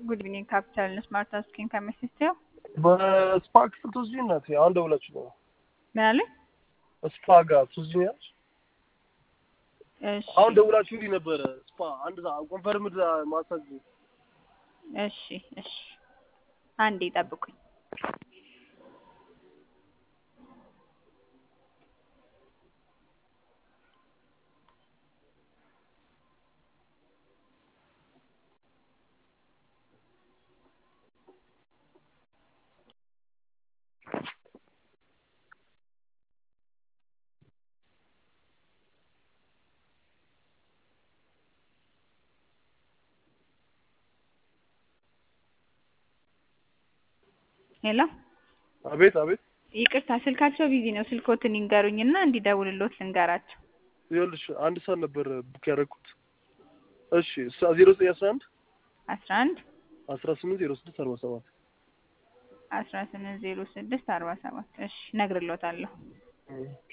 ጉድ ኢቭኒንግ ካፒታል ስማርት አስኪን ከሚስቴው በስፓ ክፍል ትወስጂኝ እናቴ። አሁን ደውላችሁ ነው ምን አለ? ስፓ ጋር ትወስጂኛለሽ? እሺ አሁን ደውላችሁልኝ ነበረ። ስፓ አንድ ኮንፈርምድ ማሳጅ እሺ እሺ፣ አንዴ ጠብቁኝ። ሄሎ አቤት አቤት። ይቅርታ ስልካቸው ቢዚ ነው። ስልኮትን ይንገሩኝና እንዲደውልሎት ልንገራቸው። ይኸውልሽ አንድ ሰዓት ነበር ቡክ ያደረኩት። እሺ ዜሮ ዘጠኝ አስራ አንድ አስራ አንድ አስራ ስምንት ዜሮ ስድስት አርባ ሰባት አስራ ስምንት ዜሮ ስድስት አርባ ሰባት እሺ እነግርሎታለሁ።